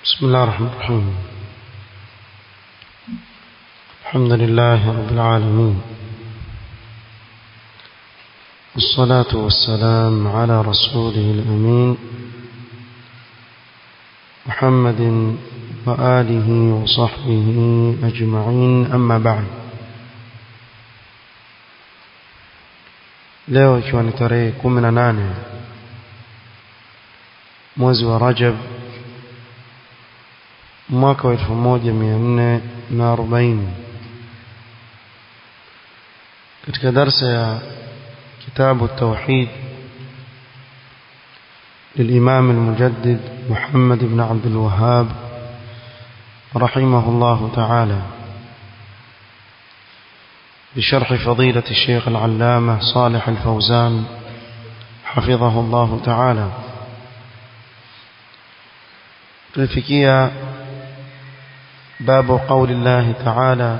بسم الله الرحمن الرحيم الحمد لله رب العالمين والصلاة والسلام على رسوله الأمين محمد وآله وصحبه أجمعين أما بعد leo ikiwa ni tarehe kumi na nane mwezi wa Rajab mwaka wa elfu moja mia nne na arobaini katika darsa ya kitabu التوحيد للإمام المجدد محمد بن عبد الوهاب رحمه الله تعالى بشرح فضيلة الشيخ العلامة صالح الفوزان حفظه الله تعالى تلفكية باب قول الله تعالى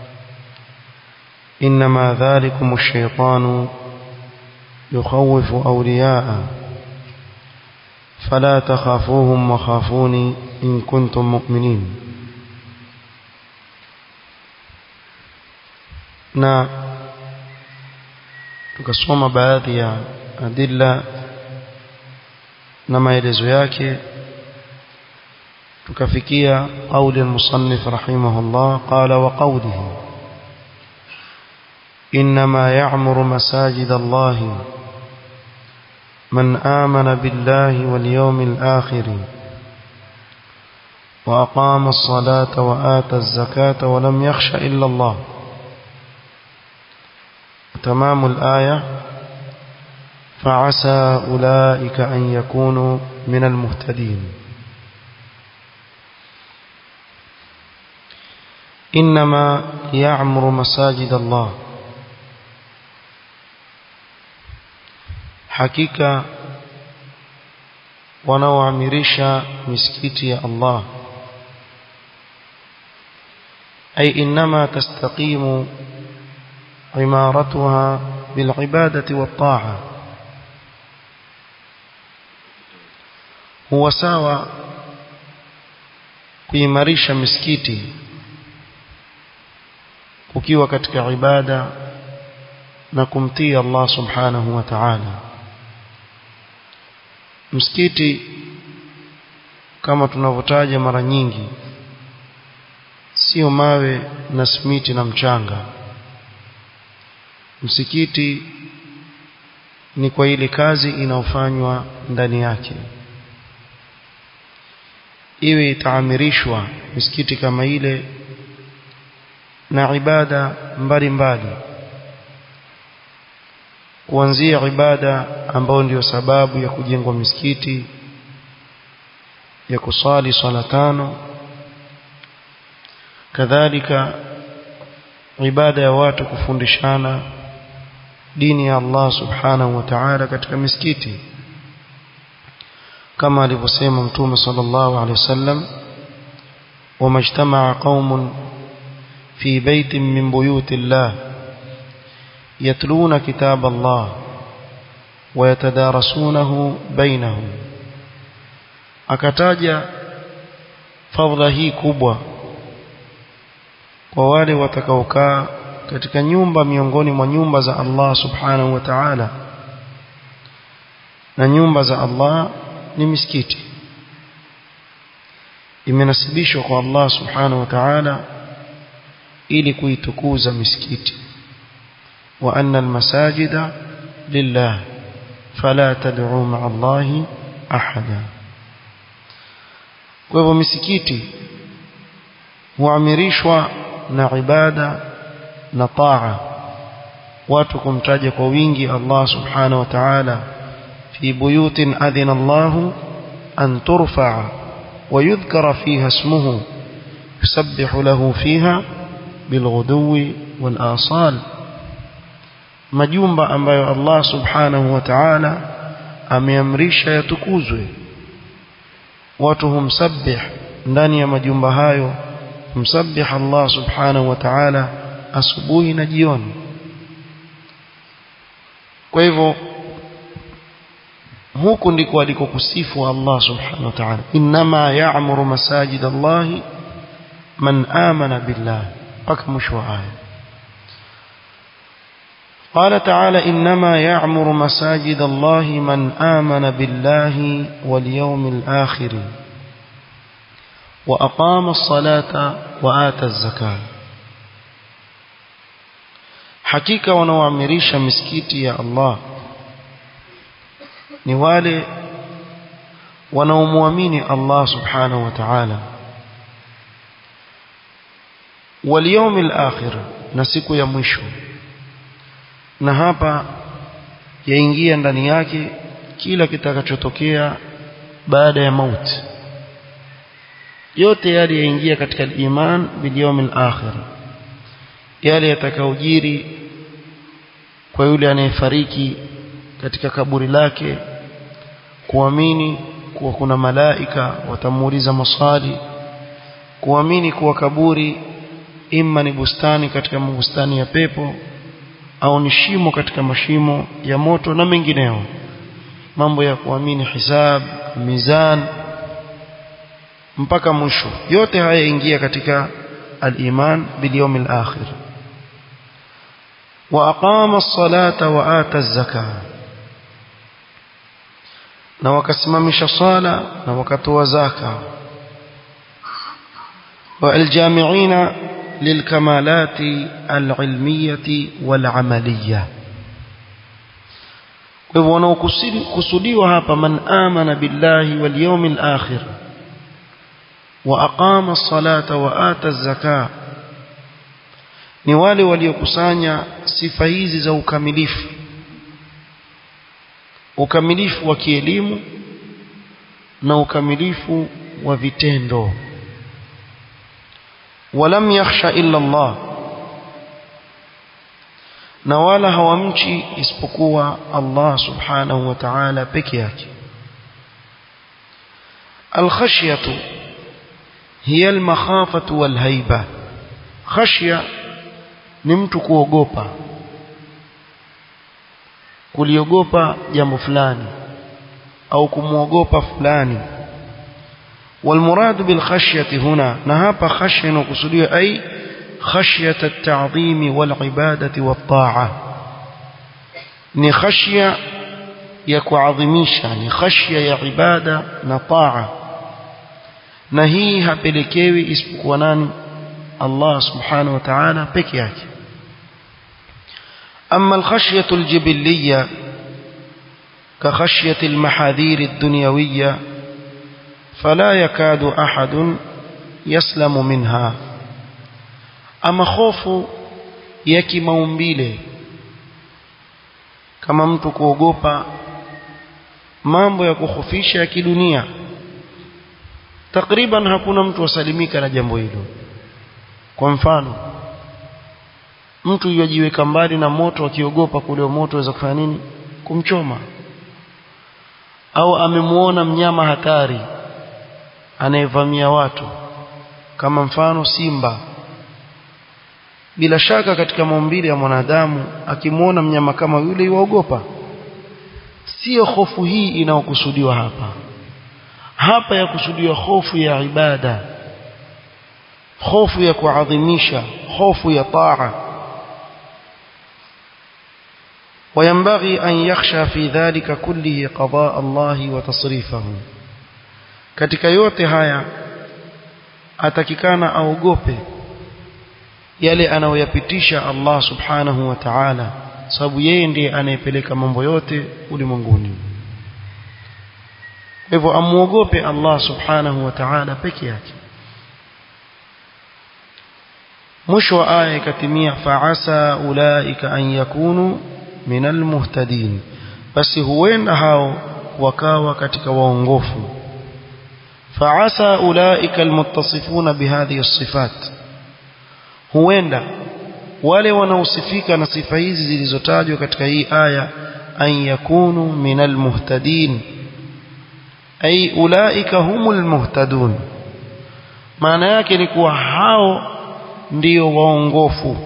إنما ذلكم الشيطان يخوف أولياء فلا تخافوهم وخافوني إن كنتم مؤمنين na tukasoma baadhi ya adilla na maelezo yake tukafikia قول المصنف رحمه الله قال وقوله إنما يعمر مساجد الله من آمن بالله واليوم الآخر وأقام الصلاة وآتى الزكاة ولم يخش إلا الله تمام الآية فعسى أولئك أن يكونوا من المهتدين إنما يعمر مساجد الله hakika wanaoamirisha misikiti ya Allah ay inma tastaqimu imaratuha bilibadati watta'a huwa sawa kuimarisha misikiti ukiwa katika ibada na kumtii Allah subhanahu wa ta'ala msikiti kama tunavyotaja mara nyingi sio mawe na simiti na mchanga msikiti ni kwa ile kazi inayofanywa ndani yake iwe itaamirishwa misikiti kama ile na ibada mbalimbali mbali kuanzia ibada ambayo ndiyo sababu ya kujengwa misikiti ya kusali swala tano kadhalika ibada ya watu kufundishana dini ya Allah subhanahu wa ta'ala katika misikiti kama alivyosema mtume sallallahu alaihi wasallam wamajtamaa qaumun fi baitin min buyuti Allah يتلون كتاب الله ويتدارسونه بينهم akataja fadhila hii kubwa kwa wale watakaokaa katika nyumba miongoni mwa nyumba za Allah subhanahu wa ta'ala na nyumba za Allah ni misikiti imenasibishwa kwa Allah subhanahu wa ta'ala ili kuitukuza misikiti وأن المساجد لله فلا تدعوا مع الله أحدا kwa hivyo misikiti huamirishwa na ibada na taa watu kumtaja kwa wingi Allah subhanahu wa ta'ala fi buyutin adhina Allah an turfa'a wa yudhkara fiha ismuhu yusabbihu lahu fiha bilghuduwi wal asal majumba ambayo Allah subhanahu wa ta'ala ameamrisha yatukuzwe watu humsabbih ndani ya majumba hayo humsabbih Allah subhanahu wa ta'ala asubuhi na jioni kwa hivyo huku ndiko alikokusifu Allah subhanahu wa ta'ala inma ya'muru masajid Allah man amana billah mpaka mwisho wa aya قال تعالى إنما يعمر مساجد الله من آمن بالله واليوم الآخر وأقام الصلاة وآتى الزكاة حقيقة ونوامريش مسكيتي يا الله نوالي ونومواميني الله سبحانه وتعالى واليوم الآخر نسيكو يمشو na hapa yaingia ndani yake kila kitakachotokea baada ya mauti yote yale yaingia katika iman bil yawmil akhir yale yatakayojiri kwa yule anayefariki katika kaburi lake kuamini kuwa kuna malaika watamuuliza maswali kuamini kuwa kaburi imma ni bustani katika bustani ya pepo au ni shimo katika mashimo ya moto na mengineo mambo ya kuamini hisab mizan mpaka mwisho yote haya ingia katika al-iman bil yawmil akhir wa aqama as-salata wa ata az-zakah na wakasimamisha sala na wakatoa zaka wa al-jami'ina للكمالات العلمية والعملية wanaokusudiwa hapa man amana billahi wal yawmil akhir wa aqama as-salata wa ata az-zakah ni wale waliokusanya sifa hizi za ukamilifu ukamilifu wa kielimu na ukamilifu wa vitendo ولم يخشى إلا الله na wala hawamchi isipokuwa Allah subhanahu wa ta'ala peke yake alkhashyatu hiya almakhafatu walhaiba khashya ni mtu kuogopa kuliogopa jambo fulani au kumwogopa fulani والمراد بالخشية هنا نهاب خشية وقصدية أي خشية التعظيم والعبادة والطاعة نخشية يكو عظميشا نخشية يا عبادة نطاعة نهيها بلكيوي اسمك وناني الله سبحانه وتعالى بكياك أما الخشية الجبلية كخشية المحاذير الدنيوية فلا يكاد أحد يسلم منها أما خوف yaki maumbile kama mtu kuogopa mambo ya kukhofisha ya kidunia takriban hakuna mtu wasalimika na jambo hilo kwa mfano mtu yajiweka mbali na moto akiogopa kule moto waweza kufanya nini kumchoma au amemuona mnyama hatari anayevamia watu kama mfano simba bila shaka katika maumbile ya mwanadamu akimwona mnyama kama yule yuogopa sio hofu hii inayokusudiwa hapa hapa ya kusudiwa hofu ya ibada hofu ya kuadhimisha hofu ya taa وينبغي أن يخشى في ذلك كله قضاء الله وتصريفه katika yote haya atakikana aogope yale anayoyapitisha Allah subhanahu wa ta'ala sababu yeye ndiye anayepeleka mambo yote ulimwenguni hivyo amuogope Allah subhanahu wa ta'ala peke yake mwisho wa aya ikatimia fa'asa ulaika an yakunu minal muhtadin basi huenda hao wakawa katika waongofu فعسى أولئك المتصفون بهذه الصفات huenda wale wanaosifika na sifa hizi zilizotajwa katika hii aya an yakunu minal muhtadin ay ulaika humul muhtadun maana yake ni kuwa hao ndio waongofu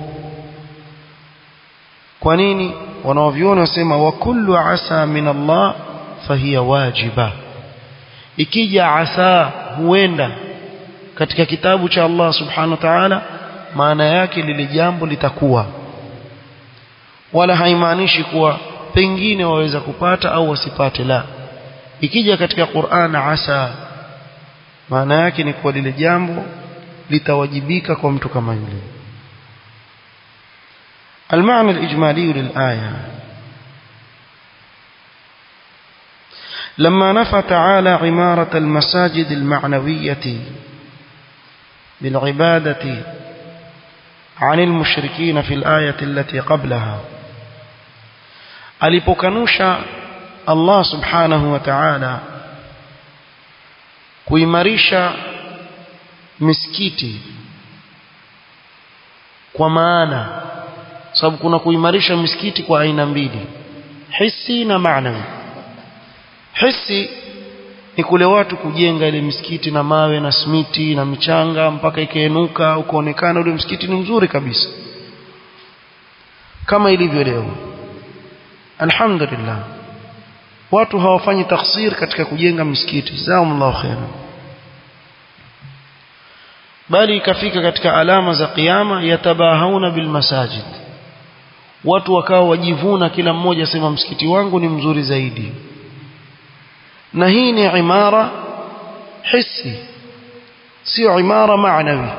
kwa nini wanaoviona wasema wa kullu asa min Allah fahiya wajiba ikija asa huenda katika kitabu cha Allah subhanahu wa ta'ala maana yake lile jambo litakuwa wala haimaanishi kuwa pengine waweza kupata au wasipate la ikija katika Qur'an asa maana yake ni kuwa lile jambo litawajibika kwa mtu kama yule المعنى الإجمالي للآية لما نفى تعالى عمارة المساجد المعنوية بالعبادة عن المشركين في الآية التي قبلها alipokanusha Allah subhanahu wa ta'ala kuimarisha misikiti kwa maana sababu kuna kuimarisha misikiti kwa aina mbili hisi na maanawi hisi ni kule watu kujenga ile misikiti na mawe na smiti na michanga mpaka ikainuka ukaonekana ule msikiti ni mzuri kabisa kama ilivyo leo alhamdulillah watu hawafanyi taksir katika kujenga misikiti jazakumullahu khairan bali ikafika katika alama za kiyama yatabahauna bil masajid watu wakawa wajivuna kila mmoja sema msikiti wangu ni mzuri zaidi na hii ni imara hissi sio imara maanawi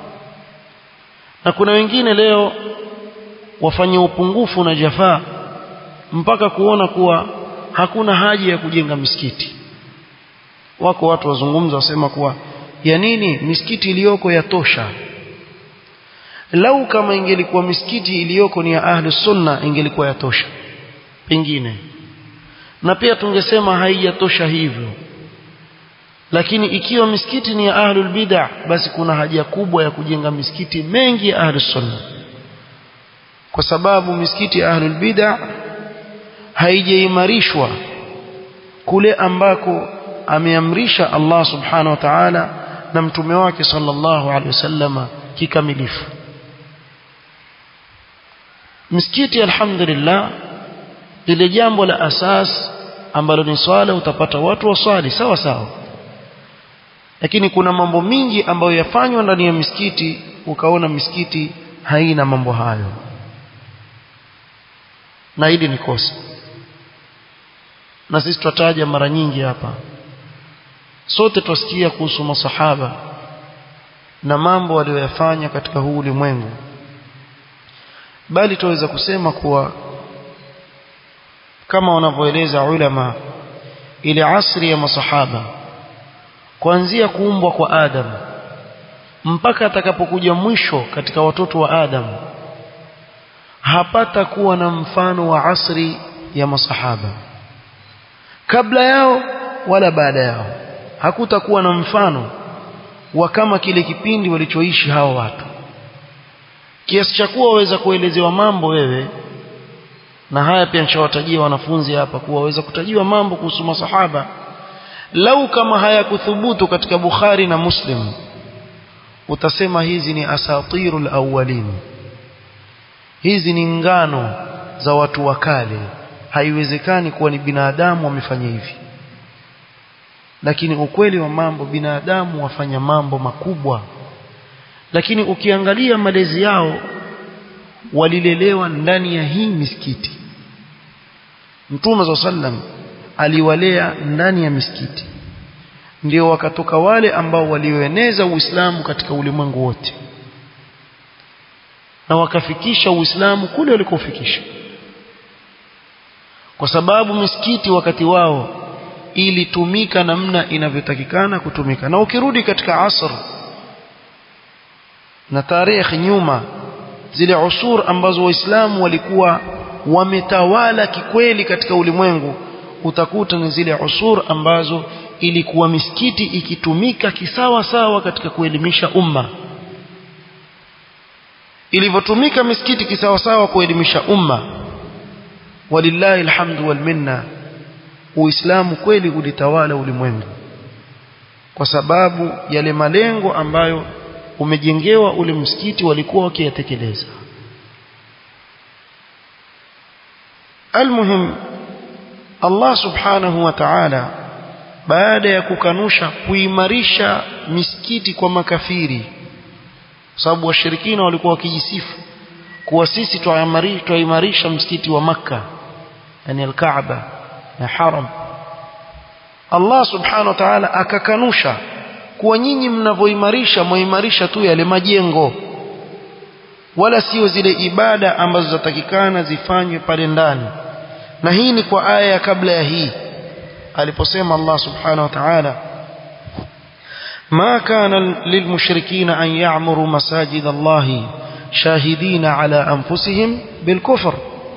na kuna wengine leo wafanye upungufu na jafaa mpaka kuona kuwa hakuna haja ya kujenga misikiti wako watu wazungumza wasema kuwa ya nini misikiti iliyoko yatosha lau kama ingelikuwa misikiti iliyoko ni ya ahlus sunna ingelikuwa yatosha pengine na pia tungesema haijatosha hivyo lakini ikiwa misikiti ni ya ahlul bid'ah basi kuna haja kubwa ya kujenga misikiti mengi ya ahlus sunna kwa sababu misikiti ya ahlul bid'ah haijaimarishwa kule ambako ameamrisha Allah subhanahu wa ta'ala na mtume wake sallallahu alaihi wasallama kikamilifu misikiti alhamdulillah lile jambo la asas ambalo ni swala utapata watu waswali sawa sawa lakini kuna mambo mingi ambayo yafanywa ndani ya misikiti ukaona misikiti haina mambo hayo na hili ni kosa na sisi tutataja mara nyingi hapa sote twasikia kuhusu masahaba na mambo walioyafanya katika huu ulimwengu bali tuweza kusema kuwa kama wanavyoeleza ulama ile asri ya masahaba kuanzia kuumbwa kwa Adam mpaka atakapokuja mwisho katika watoto wa Adam hapata kuwa na mfano wa asri ya masahaba kabla yao wala baada yao hakutakuwa na mfano wa kama kile kipindi walichoishi hawa watu kiasi cha kuwa waweza kuelezewa mambo wewe na haya pia nishawatajia wanafunzi hapa kuwa waweza kutajiwa mambo kuhusu masahaba lau kama hayakuthubutu katika Bukhari na Muslim utasema hizi ni asatirul awwalin hizi ni ngano za watu wa kale haiwezekani kuwa ni binadamu wamefanya hivi lakini ukweli wa mambo binadamu wafanya mambo makubwa lakini ukiangalia malezi yao walilelewa ndani ya hii misikiti Mtume za sallam aliwalea ndani ya misikiti ndio wakatoka wale ambao walioeneza Uislamu katika ulimwengu wote na wakafikisha Uislamu kule walikofikisha kwa sababu misikiti wakati wao ilitumika namna inavyotakikana kutumika na ukirudi katika asr na tarehe nyuma zile usur ambazo waislamu walikuwa wametawala kikweli katika ulimwengu utakuta ni zile usur ambazo ilikuwa misikiti ikitumika kisawa sawa katika kuelimisha umma ilivyotumika misikiti kisawa sawa kuelimisha umma walillahi alhamdu wal minna uislamu kweli ulitawala ulimwengu kwa sababu yale malengo ambayo umejengewa ule msikiti walikuwa Allah subhanahu wa ta'ala baada ya kukanusha kuimarisha misikiti kwa makafiri sababu washirikina walikuwa wakijisifu kuwa sisi twaimarisha msikiti wa makka yani al-Kaaba na haram Allah subhanahu wa ta'ala akakanusha kuwa nyinyi mnavyoimarisha muimarisha tu yale majengo wala sio zile ibada ambazo zatakikana zifanywe pale ndani na hii ni kwa aya kabla ya hii aliposema Allah subhanahu wa ta'ala ما كان للمشركين أن يعمروا مساجد الله شاهدين على أنفسهم بالكفر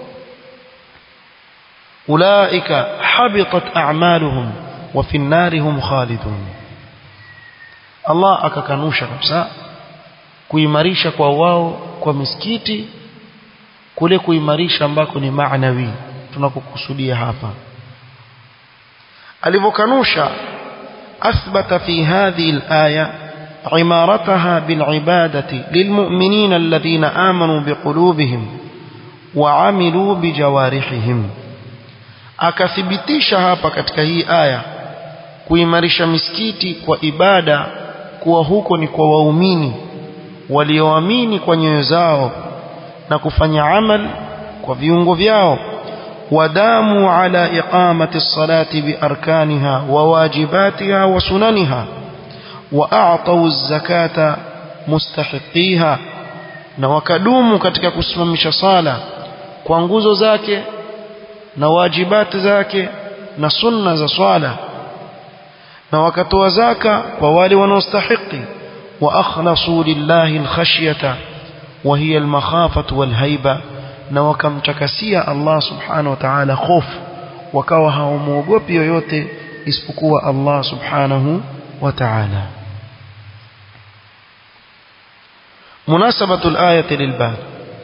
أولئك حبطت أعمالهم وفي النار هم خالدون الله akakanusha kabisa kuimarisha kwa wao kwa misikiti kule kuimarisha ambako ni maanawi tunakokusudia hapa alivyokanusha أثبت في هذه الآية عمارتها بالعبادة للمؤمنين الذين آمنوا بقلوبهم وعملوا بجوارحهم akathibitisha hapa katika hii aya kuimarisha misikiti kwa ibada kuwa huko ni kwa waumini walioamini kwa nyoyo zao na kufanya amal kwa viungo vyao وداموا على إقامة الصلاة بأركانها وواجباتها وسننها وأعطوا الزكاة مستحقيها na wakadumu katika kusimamisha sala kwa nguzo zake na wajibati zake na sunna za swala na wakatoa zaka kwa wale wanaostahiki wa akhlasu lillahi alkhashyata wa hiya almakhafatu walhaiba na wakamtakasia Allah subhanahu wa ta'ala hofu wakawa hawamuogopi yoyote isipokuwa Allah subhanahu wa ta'ala مناسبة الآية للباب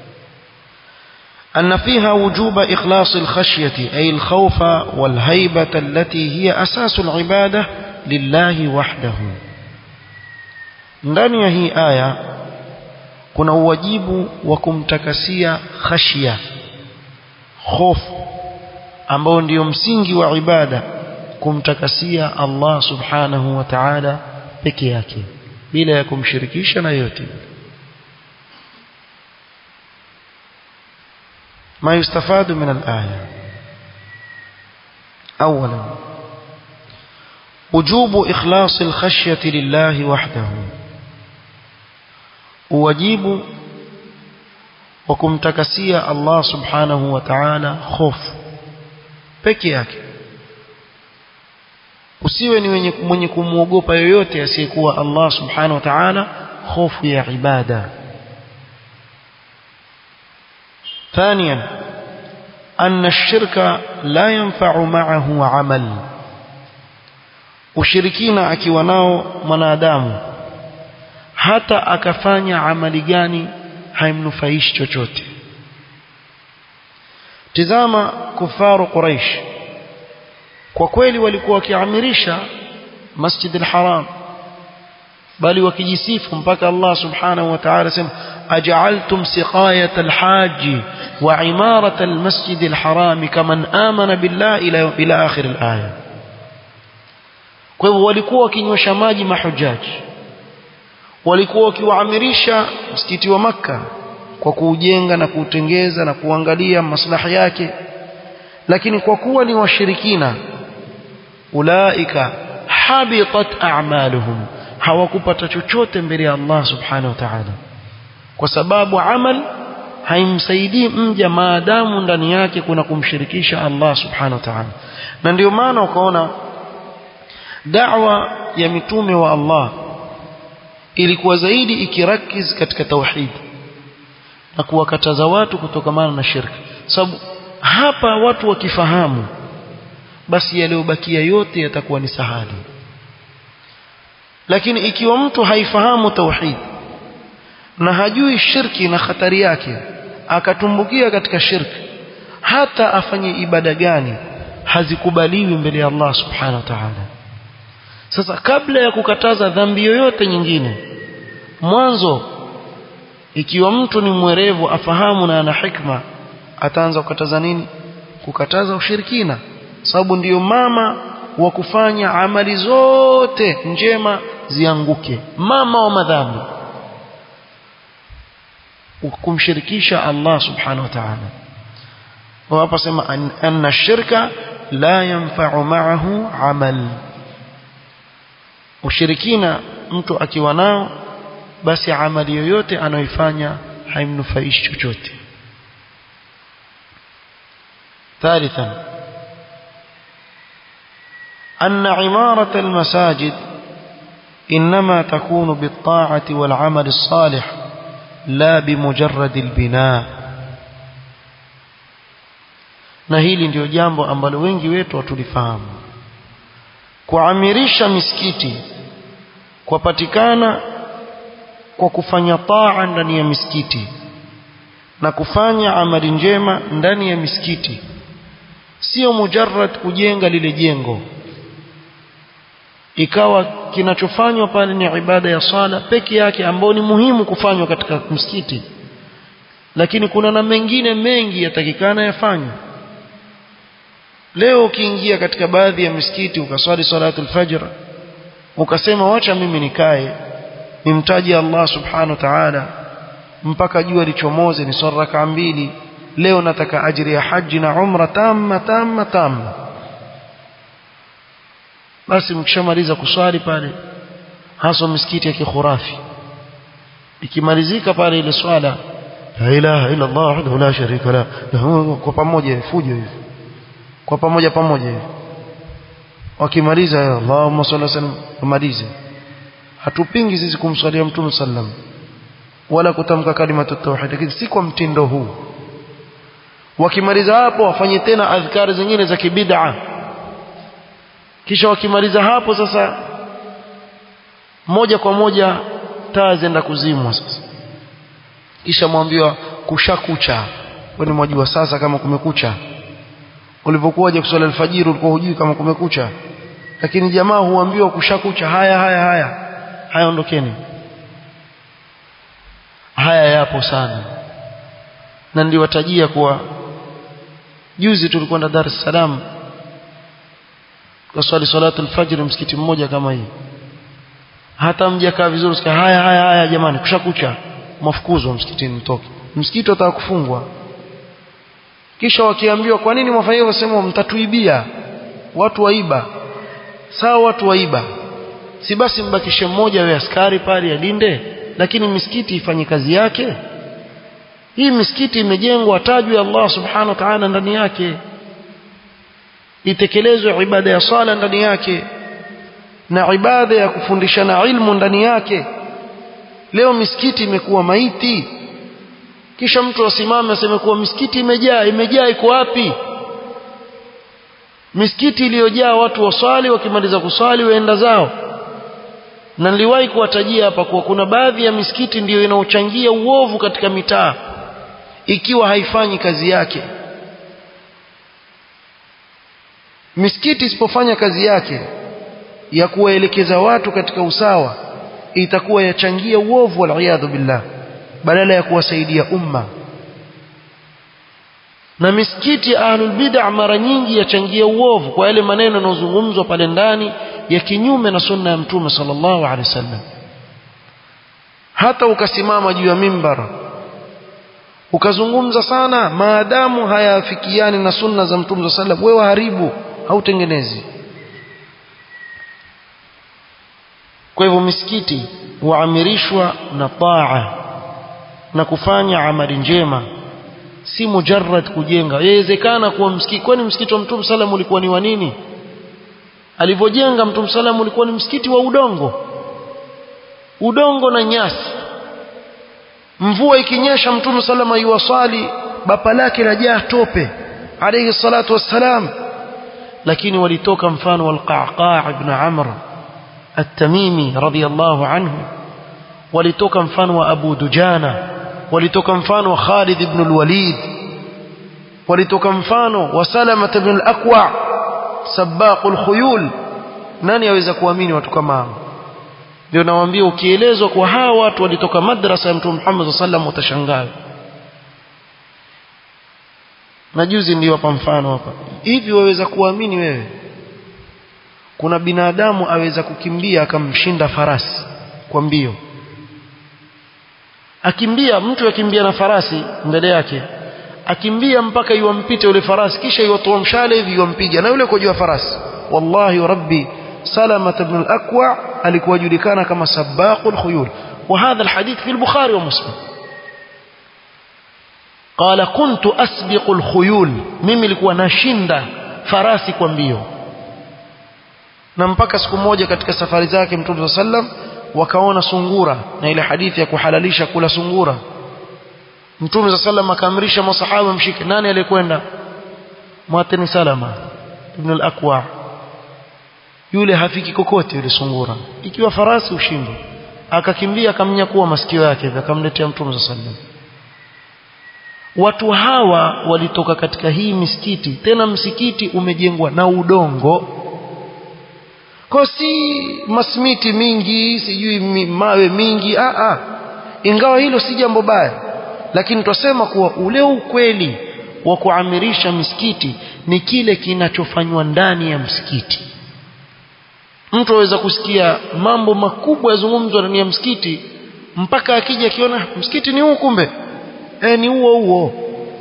أن فيها وجوب إخلاص الخشية أي الخوف والهيبة التي هي أساس العبادة لله وحده ndani ya hii aya kuna uwajibu wa kumtakasia khashia hofu ambao ndio msingi wa ibada kumtakasia Allah subhanahu wa ta'ala peke yake bila ya kumshirikisha na yote ما يستفاد من الآية أولا وجوب إخلاص الخشية لله وحده uwajibu wa kumtakasia Allah subhanahu wa ta'ala hofu peke yake usiwe ni mwenye, mwenye kumwogopa yoyote asiyekuwa Allah subhanahu wa ta'ala hofu ya ibada ثانيا أن الشرك لا ينفع معه عمل ushirikina akiwa nao mwanadamu hata akafanya amali gani haimnufaishi chochote tizama kufaru quraish kwa kweli walikuwa wakiamirisha masjid al-haram bali wakijisifu mpaka Allah subhanahu wa ta'ala sema aj'altum siqayat al-hajj wa imarat al-masjid al-haram kaman amana billahi ila ila akhir al-aya kwa hivyo walikuwa wakinywesha maji mahujaji walikuwa wakiwaamirisha msikiti wa makka kwa kuujenga na kuutengeza na kuangalia maslahi yake lakini kwa kuwa ni washirikina ulaika habitat a'maluhum hawakupata chochote mbele ya Allah subhanahu wa ta'ala kwa sababu amal haimsaidii mja maadamu ndani yake kuna kumshirikisha Allah subhanahu wa ta'ala na ndio maana ukaona da'wa ya mitume wa Allah ilikuwa zaidi ikirakiz katika tauhid na kuwakataza watu kutokamana na shirki sababu hapa watu wakifahamu basi yaliyobakia yote yatakuwa ni sahali lakini ikiwa mtu haifahamu tauhid na hajui shirki na hatari yake akatumbukia katika shirki hata afanye ibada gani hazikubaliwi mbele ya Allah subhanahu wa ta'ala sasa kabla ya kukataza dhambi yoyote nyingine mwanzo ikiwa mtu ni mwerevu afahamu na ana hikma ataanza kukataza nini kukataza ushirikina sababu ndiyo mama wa kufanya amali zote njema zianguke mama wa madhambi kumshirikisha Allah subhanahu wa ta'ala hapa sema anna shirka la yanfa'u ma'ahu amal ushirikina mtu akiwa nao basi amali yoyote anayoifanya haimnufaishi chochote ثالثا أن عمارة المساجد إنما تكون بالطاعة والعمل الصالح لا بمجرد البناء na hili ndio jambo ambalo wengi wetu hatulifahamu kuamirisha misikiti kwapatikana kwa kufanya taa ndani ya misikiti na kufanya amali njema ndani ya misikiti sio mujarrad kujenga lile jengo ikawa kinachofanywa pale ni ibada ya sala peke yake ambayo ni muhimu kufanywa katika msikiti lakini kuna na mengine mengi yatakikana yafanywe leo ukiingia katika baadhi ya misikiti ukaswali salatul fajr ukasema wacha mimi nikae nimtaje Allah subhanahu wa ta'ala mpaka jua lichomoze ni swala raka mbili leo nataka ajiri ya haji na umra tamma tamma tamma basi mkishamaliza kuswali pale hasa misikiti ya kikhurafi ikimalizika pale ile swala la ilaha illa Allah wahdahu la sharika la kwa pamoja fujo hivi kwa pamoja pamoja hivi wakimaliza Allahumma salli sallam wamalize hatupingi sisi kumswalia mtume sallam wala kutamka kalimatu tauhid lakini si kwa mtindo huu wakimaliza hapo wafanye tena adhkari zingine za kibid'a kisha wakimaliza hapo sasa moja kwa moja taa zenda kuzimwa sasa kisha mwambiwa kushakucha wewe mwajua sasa kama kumekucha ulipokuwa kuswali alfajiri ulikuwa hujui kama kumekucha lakini jamaa huambiwa kushakucha haya haya haya haya ondokeni haya yapo sana na niliwatajia kuwa juzi tulikwenda Dar es Salaam kwa swali salatu alfajr msikiti mmoja kama hii hata mjakaa vizuri sikia haya haya haya jamani kushakucha mafukuzwa msikitini mtoke msikiti utaka kufungwa kisha wakiambiwa kwa nini mwafanya hivyo sema mtatuibia watu waiba sawa watu waiba si basi mbakishe mmoja we askari pale alinde lakini misikiti ifanye kazi yake hii misikiti imejengwa tajwe Allah subhanahu wa ta'ala ndani yake itekelezwe ibada ya sala ndani yake na ibada ya kufundishana ilmu ndani yake leo misikiti imekuwa maiti kisha mtu asimame aseme kuwa misikiti imejaa imejaa iko wapi misikiti iliyojaa watu waswali wakimaliza kuswali waenda zao na niliwahi kuwatajia hapa kuwa kuna baadhi ya misikiti ndiyo inaochangia uovu katika mitaa ikiwa haifanyi kazi yake misikiti isipofanya kazi yake ya kuwaelekeza watu katika usawa itakuwa yachangia uovu waliyadhu billah badala ya kuwasaidia umma na misikiti ya ahlul bid'ah mara nyingi yachangia uovu kwa yale maneno yanayozungumzwa pale ndani ya kinyume na sunna ya mtume sallallahu alaihi wasallam hata ukasimama juu ya mimbar ukazungumza sana maadamu hayafikiani na sunna za mtume sallallahu alaihi wasallam wewe haribu hautengenezi kwa hivyo misikiti huamirishwa na taa na kufanya amali njema si mujarrad kujenga yawezekana kuwa msikiti kwani msikiti wa mtume sallam ulikuwa ni wa nini alivyojenga mtume sallam ulikuwa ni msikiti wa udongo udongo na nyasi mvua ikinyesha mtume sallam yuwasali bapa lake lajaa tope alayhi salatu wassalam lakini walitoka mfano walqaqa ibn amr at-tamimi radiyallahu anhu walitoka mfano wa abu dujana walitoka mfano wa Khalid ibn al-Walid walitoka mfano wa Salama ibn al-Aqwa sabaq al-khuyul nani aweza kuamini watu kama hao ndio nawaambia ukielezwa kwa hawa watu walitoka madrasa ya Mtume Muhammad sallallahu utashangaa na juzi ndio hapa mfano hapa hivi waweza kuamini wewe kuna binadamu aweza kukimbia akamshinda farasi kwa mbio akimbia mtu akimbia na farasi mbele yake akimbia mpaka iwampite yule farasi kisha iwatoa mshale hivi iwampiga na yule kwa juu ya farasi wallahi rabbi salama ibn al-aqwa alikuwa julikana kama sabaqul khuyul وهذا الحديث في البخاري ومسلم قال كنت أسبق الخيول mimi nilikuwa nashinda farasi kwa mbio na mpaka siku moja katika safari zake mtume sallam wakaona sungura na ile hadithi ya kuhalalisha kula sungura mtume sallam akaamrisha masahaba mshike nani aliyekwenda mwateni salama ibn al-aqwa yule hafiki kokote yule sungura ikiwa farasi ushindwe akakimbia akamnyakua masikio yake akamletea mtume sallam watu hawa walitoka katika hii misikiti tena msikiti umejengwa na udongo kwa si masmiti mingi sijui mawe mingi a a ingawa hilo si jambo baya lakini twasema kuwa ule ukweli wa kuamirisha misikiti ni kile kinachofanywa ndani ya msikiti mtu aweza kusikia mambo makubwa yazungumzwa ndani ya msikiti mpaka akija akiona msikiti ni huu kumbe e, ni huo huo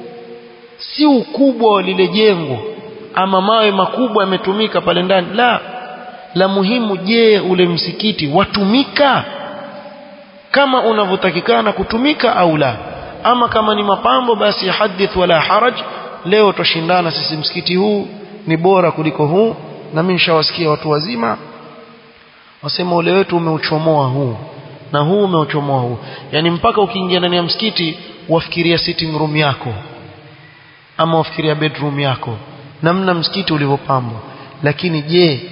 si ukubwa wa lile jengo ama mawe makubwa yametumika pale ndani la la muhimu je ule msikiti watumika kama unavyotakikana kutumika au la ama kama ni mapambo basi hadith wala haraj leo tushindana sisi msikiti huu ni bora kuliko huu na mimi nishawasikia watu wazima wasema ule wetu umeuchomoa huu na huu umeuchomoa huu yani mpaka ukiingia ndani ya msikiti wafikiria sitting room yako ama wafikiria bedroom yako namna msikiti ulivyopambwa lakini je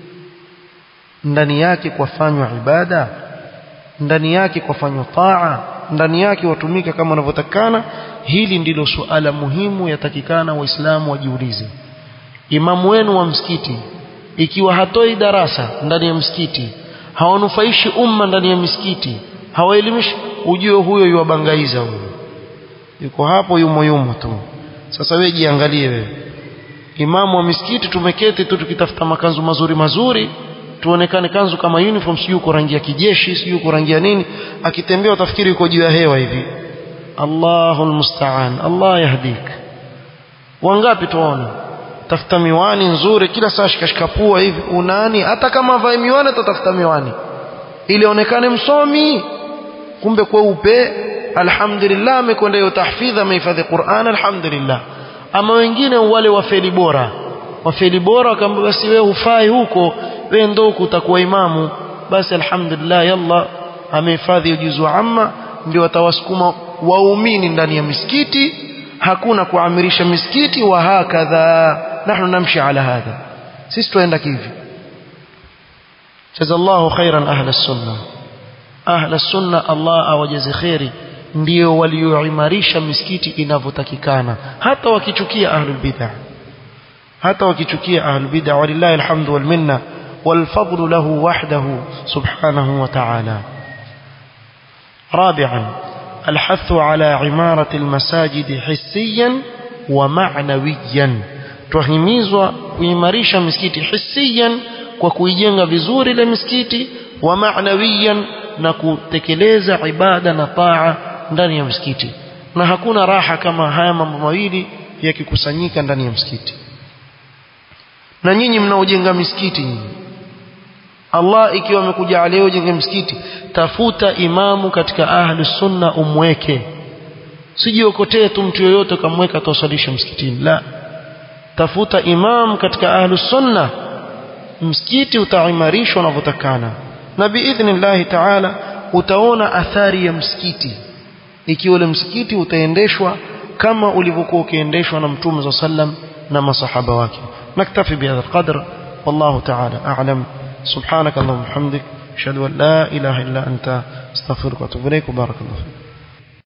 ndani yake kwafanywa ibada ndani yake kwafanywa taa ndani yake watumika kama wanavyotakana hili ndilo suala muhimu yatakikana waislamu wajiulize imamu wenu wa msikiti ikiwa hatoi darasa ndani ya msikiti hawanufaishi umma ndani ya misikiti hawaelimishi ujue huyo yuwabangaiza huyo yuko hapo yumo yumo tu sasa wewe jiangalie wewe imamu wa misikiti tumeketi tu tukitafuta makanzu mazuri mazuri tuonekane kanzu kama uniform sijui uko rangi ya kijeshi sijui uko rangi ya nini akitembea utafikiri yuko juu ya hewa hivi Allahul musta'an Allah yahdik wangapi tuone tafuta miwani nzuri kila saa shikashika pua hivi unani hata kama vae miwani atatafuta miwani ili aonekane msomi kumbe kweupe alhamdulillah amekwenda hiyo tahfidha amehifadhi Qur'an alhamdulillah ama wengine wale wafeli bora wafeli bora akamwambia basi wewe hufai huko wewe ndo utakuwa imamu basi alhamdulillah yalla amehifadhi ujuzu amma ndio atawasukuma waumini ndani ya misikiti hakuna kuamirisha misikiti wa hakadha nahnu namshi ala hadha sisi tuenda kivi jazallahu khairan ahla sunna ahla sunna Allah awajaze khairi ndio walioimarisha misikiti inavyotakikana hata wakichukia ahlul bid'ah hata wakichukia ahlul bid'ah walillahi alhamdu wal minna wal fadlu lahu wahdahu subhanahu wa ta'ala رابعا الحث على عمارة المساجد حسيا ومعنويا tuhimizwa kuimarisha misikiti hisiyan kwa kuijenga vizuri ile misikiti wa ma'nawiyan na kutekeleza ibada na taa ndani ya msikiti na hakuna raha kama haya mambo mawili yakikusanyika ndani ya msikiti na nyinyi mnaojenga misikiti nyinyi Allah ikiwa amekuja leo jenge msikiti tafuta imamu katika ahli sunna umweke sijiokotee tu mtu yoyote kamweka tosalisha msikitini la tafuta imam katika ahli sunna msikiti utaimarishwa unavyotakana na biidhnillahi taala utaona athari ya msikiti ikiwa ule msikiti utaendeshwa kama ulivyokuwa ukiendeshwa na mtume za sallam na masahaba wake naktafi bihadha alqadr wallahu taala a'lam سبحانك اللهم وبحمدك اشهد ان لا اله الا انت استغفرك واتوب اليك وبارك الله فيك